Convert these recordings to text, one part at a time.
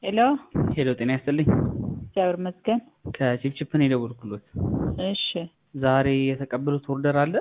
ሄሎ ሄሎ ጤና ይስጥልኝ። እግዚአብሔር ይመስገን። ከቺፕቺፕ ነው የደወልኩሎት። እሺ ዛሬ የተቀበሉት ኦርደር አለ?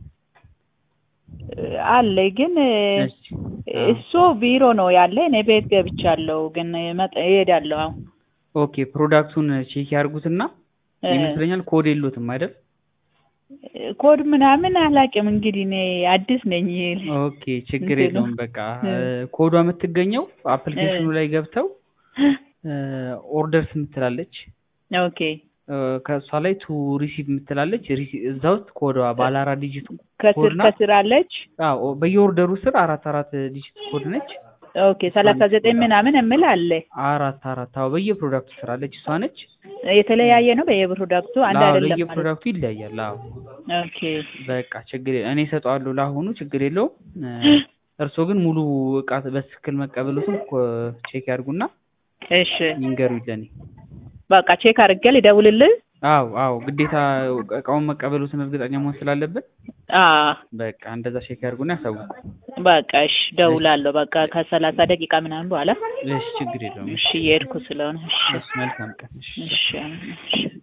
አለ ግን እሺ እሱ ቢሮ ነው ያለ። እኔ ቤት ገብቻለሁ ግን መጠ እሄዳለሁ አሁን። ኦኬ ፕሮዳክቱን ቼክ ያርጉትና ይመስለኛል ኮድ የሎትም አይደል? ኮድ ምናምን አላውቅም እንግዲህ እኔ አዲስ ነኝ። ኦኬ ችግር እንትኑ የለውም። በቃ ኮዷ የምትገኘው አፕሊኬሽኑ ላይ ገብተው ኦርደርስ የምትላለች ኦኬ ከእሷ ላይ ቱ ሪሲቭ የምትላለች ሪሲ- እዛ ውስጥ ኮዷ ባለ አራት ዲጂት ከስር ኮድ ናት። ከስር አለች። አዎ በየኦርደሩ ስር አራት አራት ዲጂት ኮድ ነች። ኦኬ ሰላሳ ዘጠኝ ምናምን የምል አለ። አራት አራት አዎ በየፕሮዳክቱ ስር አለች። እሷ ነች። የተለያየ ነው በየፕሮዳክቱ አንድ አዎ አይደለም ማለት ለየፕሮዳክቱ ይለያያል። አዎ ኦኬ በቃ ችግር የለ- እኔ እሰጠዋለሁ ለአሁኑ ችግር የለውም። እርስዎ ግን ሙሉ እቃ በትክክል መቀበሉትን ቼክ ያድርጉና እሺ ይንገሩኝ ለእኔ። በቃ ቼክ አድርጌ ልደውልልህ። አዎ አዎ ግዴታ እቃውን መቀበሉትን እርግጠኛ መሆን ስላለብን አ በቃ እንደዛ ቼክ ያድርጉና ያሳውቁ። በቃ እሺ ደውላለሁ። በቃ ከሰላሳ ደቂቃ ምናምን በኋላ እሺ ችግር የለውም። እሺ እየሄድኩ ስለሆነ እሺ እሺ መልካም ቀን። እሺ እሺ እሺ